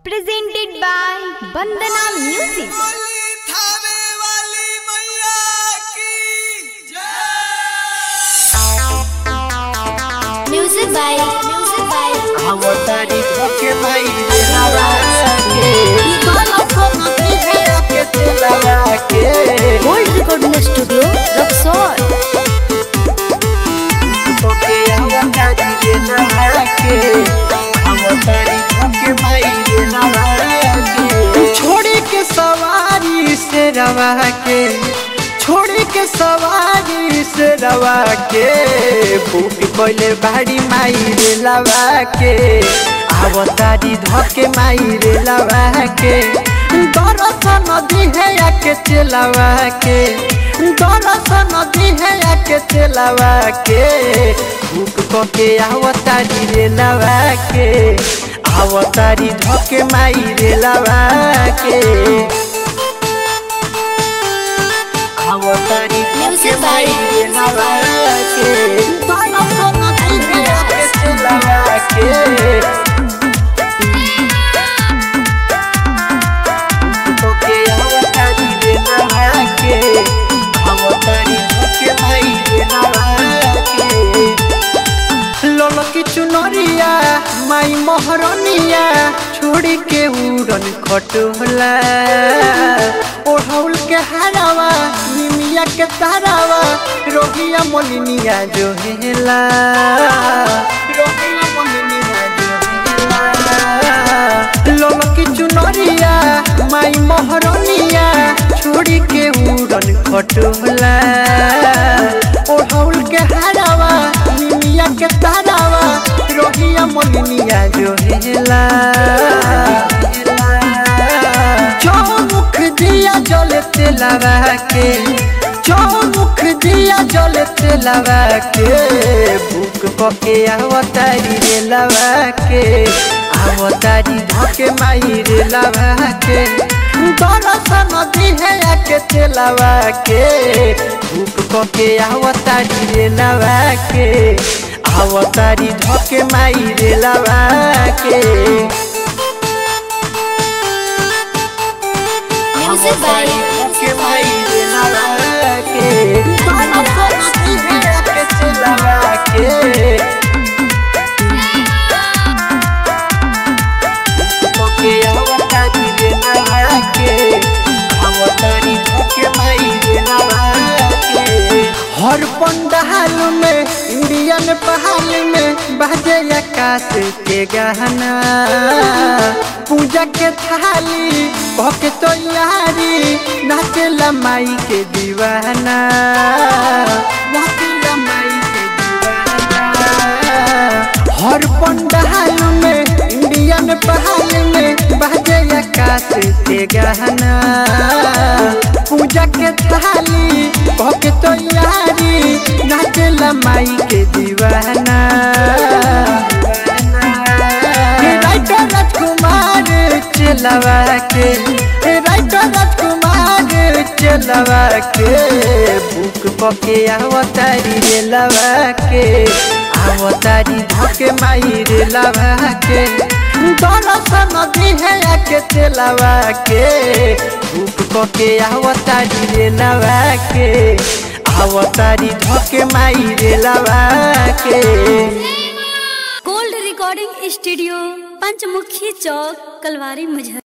presented by Bandana Music. बोली थावे वाली मैया की जय Music by Music by अवतारी धोके भाई लगा के के लगा के Gold Recording Studio, Roxor. धोके अवतारी लगा के अवतारी धोके भाई लगा के छोड़ी के सवारी से रवा के छोड़ी के सवारी से रवा के भूख कोइले बाड़ी माई रे लवा के अवतारी धोके माई रे लवा के दरस नदी है आके चलावा के दरस नदी है आके चलावा के भूख कोके अवतारी रे लवा के अवतारी धोके माई रे लवा के अवतारी धोके माई रे लवा के दरस नदी है आके चलावा के तोके अवतारी रे नहा के अवतारी तोके भाई रे नहा के लोलकी चुनरिया माई मोहरनिया छोड़ी के उड़न खटोला ओढ़ौल के हरावा निमिया के तारावा रोगिया मोलिनिया जो हेला रोगिया मोलिनिया जो हेला लोलकी चुनरिया माई मोहरनिया छोड़ी के उड़न खटोला ओढ़ौल के हरावा निमिया के तारावा रोहिया मोलिनिया जो हेला चौमुख दिया जलते लगा के चौमुख दिया जलते लगा के भूख पके अवतारी रे लगा के अवतारी धके माई रे लगा के दरस नदी है आके चलावा के भूख पके अवतारी रे लगा के अवतारी धके माई रे लगा के Music by के भाई रे लगा के दरस नदी है आके चलावा के तोके अवतारी रे लगा के अवतारी तोके माई रे लगा के हर पंडाल में इंडियन पहाड़ में बाजे आकाश के गहना पूजा के थाली भके तो यारी नाचेला माई के दीवाना नाचेला माई के दीवाना हर पंडाल में इंडियन पहाड़ में बाजे आकाश के गहना पूजा के थाली भके तो यारी नाचेला माई के दीवाना हे राइटर राजकुमार चलवा के हे राइटर राजकुमार चलवा के बुक पके अवतारी रे लवा के अवतारी धके माई रे लवा के दरस नदी है आके चलावा के बुक पके अवतारी रे लवा के अवतारी धके माई रे लवा के Gold Recording Studio, पंचमुखी चौक कलवारी मुझे